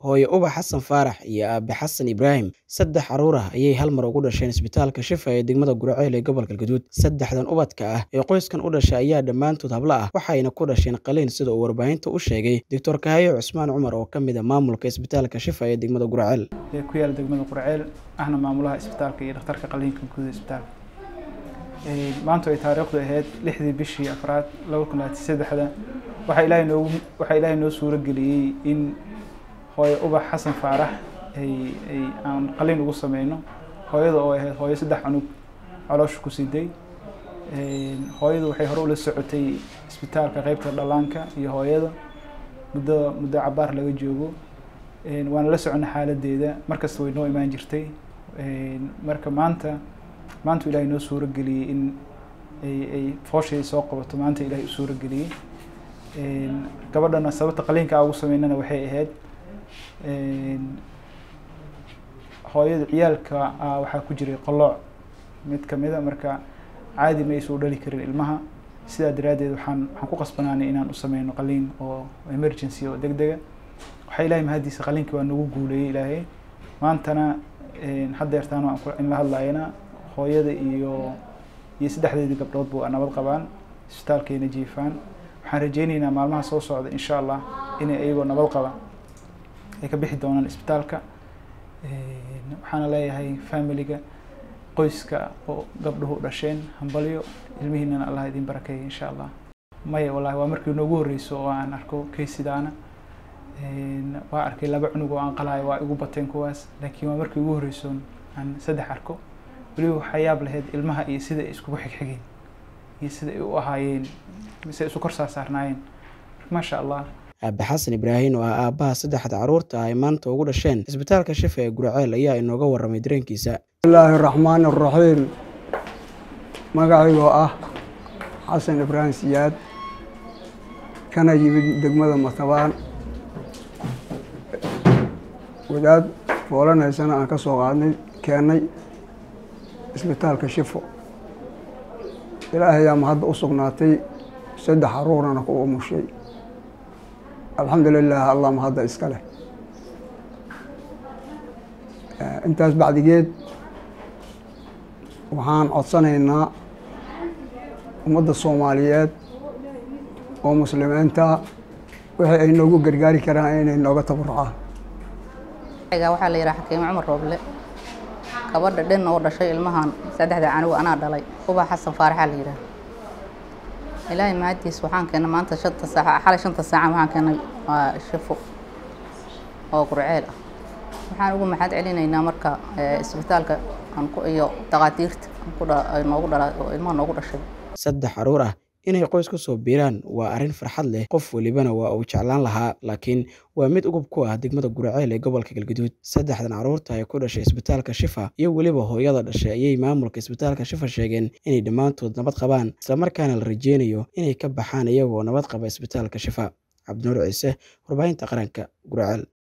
hooyo ubax xasan faarax iyo aabe xasan ibraahim saddex carruur ah ayay hal mar ugu dhasheen isbitaalka shifa ee degmada guraceel ee gobolka galguduud saddexdan ubadka ah ee qoyskan u dhashay ayaa dhammaantood hablo ah waxayna ku dhasheen qaliin sida uu warbaahinta u sheegay doctor kahayo cusmaan cumar oo ka mid a maamulka isbitaalka shifa ee degmada guraceel ee ku yaala degmada qurceel ahna maamulaha isbitaalka iyo dhakhtarka qaliinka guud ee isbitaalka maanta ay taariikhdu ahayd lixdii bishii afraad laba kun labaatan saddexda waxaa ilaahay noogu waxaa ilaahay noo suuro geliyey in hooyo ubax xasan faarax ay ay aan qaliin ugu sameyno hooyada oo ahayd hooyo saddex cunug caloosha ku siday hooyadu waxay hore ula socotay isbitaalka qeybta dhallaanka iyo hooyada muddo muddo cabaar laga joogo waana la socona xaaladeeda markasta way noo imaan jirtay marka maanta maanta ilaahay noo suuro geliyey in ay ay fooshay soo qabato maanta ilaahay u suuro geliyey gabadhana sababta qaliinka aa ugu sameynana waxay ahayd hooyada ciyaalka ah waxaa ku jiray qolooc mid kamida marka caadi ma aysan u dhali karin ilmaha sidaa daraaddeed waxaan waxaan ku qasbanaanay inaan u sameyno qaliin oo emergency oo deg dega waxaa ilahay mahadiisa qaliinkii waa nagu guuleeyey ilaahay maantana haddeertaan in la hadlayana hooyada iyo iyo saddexdeedii gabdhoodba waa nabad qabaan isbitaalkayna jiifaan waxaan rajeyneynaa maalmaha soo socda insha allah inay iyagoo nabad qaba ay ka bixi doonaan isbitaalka waxaana leeyahay familiga qoyska oo gabdhuhu dhasheen hambalyo ilmihiinana allah idin barakeeya insha allah maya wallahi waa markii noogu horreyso oo aan arko kaysidaana waa arkay laba cunug oo aan qalaayo waa igu bateen kuwaas laakiin waa markii ugu horreyso aan saddex arko weliba waxaa yaab lahayd ilmaha iyo sida ay iskugu xigxigeen iyo sida ay u ahaayeen mise isu kor saarsaarnaayeen maasha allah aabe xasan ibraahim oo ah aabbaha saddexda carruurta ah ay maanta ugu dhasheen isbitaalka shifa ee guraceel ayaa inooga warramay dareenkiisa bismillaahi raxmaani raxiim magacaygoo ah xasan ibraahim siyaad kana yimid degmada matabaan wadaad foolanaysana aan ka soo qaadnay keennay isbitaalka shifo ilaahayaa mahadda u sugnaatay saddex caruurana ku umushay alxamdu lilah allah mahadda iska leh intaas bacdigeed waxaan codsanaynaa ummadda soomaaliyeed oo muslimiinta wixii ay noogu gargaari karaan inay nooga tabarucaan waxaa la yidhaha xakiimo cumar rooble gabadha dhin oo dhashay ilmahan saddexda canuga anaa dhalay ubax xasan faaraxaa la yidhaha ilaahay mahadiis waxaan keennay maanta shanta saaca xalay shanta saaca waxaan keennay waa shifo oo gurceel ah waxaan ugu maxad celinaynaa marka isbitaalka iyo dhakhaatiirta noogu dhala oo ilmaha noogu dhashay saddex carruur ah inay qoys ku soo biiraan waa arrin farxad leh qof welibana waa uu jeclaan lahaa laakiin waa mid ugub ku ah degmada guraceel ee gobolka galguduud saddexdan carruurta ay ku dhashay isbitaalka shifa iyo weliba hooyada dhashay ayay maamulka isbitaalka shifa sheegeen inay dhammaantood nabad qabaan islamarkaana la rajeynayo inay ka baxaan iyagoo nabad qaba isbitaalka shifa cabdinuur ciise warbaahinta qaranka guraceel